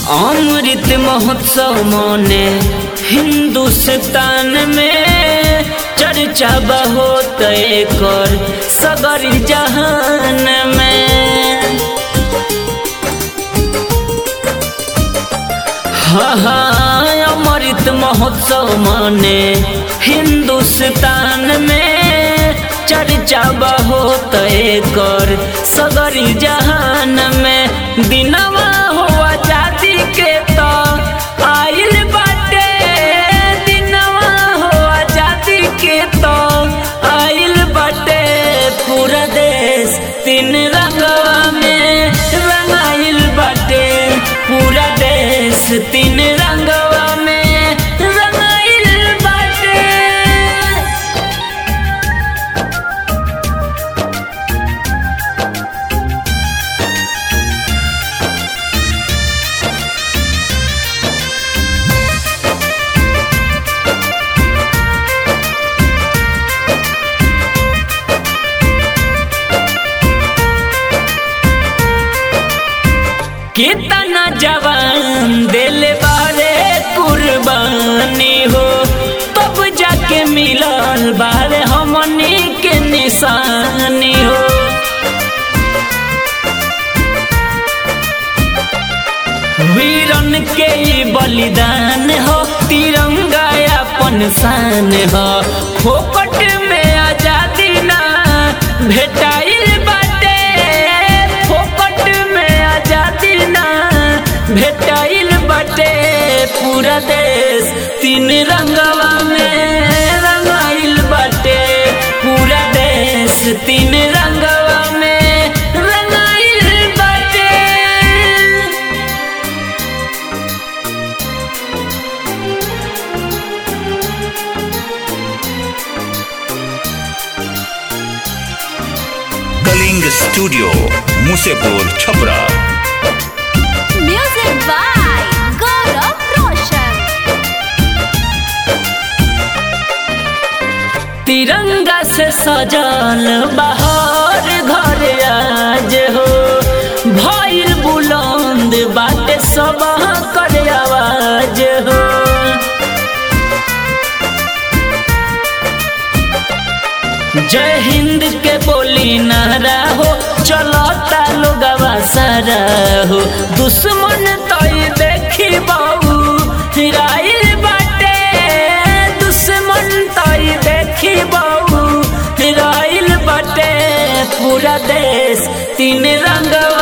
अमृत महोत्सव मने हिंदुस्तान में चर्चा बहुत कर सगरी जहान में हाँ हाँ अमृत महोत्सव मने हिंदुस्तान में चर्चा बहुत कर सगरी जहान में दिनवा हो आजादी के तो आइल बाटे दिनवा हो आजादी के तो आइल बाटे पूरा देश तीन रंगवा में रंगाइल बाटे पूरा देश तीन रंगवा में रंगाइल बाटे कितना जवान दिल बारे कुर्बानी हो तब जाके मिलल बारे हमनी के निशानी हो वीरन के ई बलिदान हो तिरंगा अपन शान हो फोकट में आजादी ना भेटाइल बाटे फोकट में आजादी ना भेटाइल बाटे पूरा देश तीन रंगवा में रंगाइल बाटे पूरा देश तीन रंगवा में रंगाइल बाटे Kaling studio Musepur Chhapra Music by Gaurav Roshan. तिरंगा से सजल बहार घर आज हो भइल बुलंद बाटे सब कर आवाज हो जय हिंद के बोली नारा हो चलता लोगवा सारा हो दुश्मन तो ये देखी बाबू हिराइल बाटे दुश्मन तो ये देखी बाबू हिराइल बाटे पूरा देश तीन रंगवा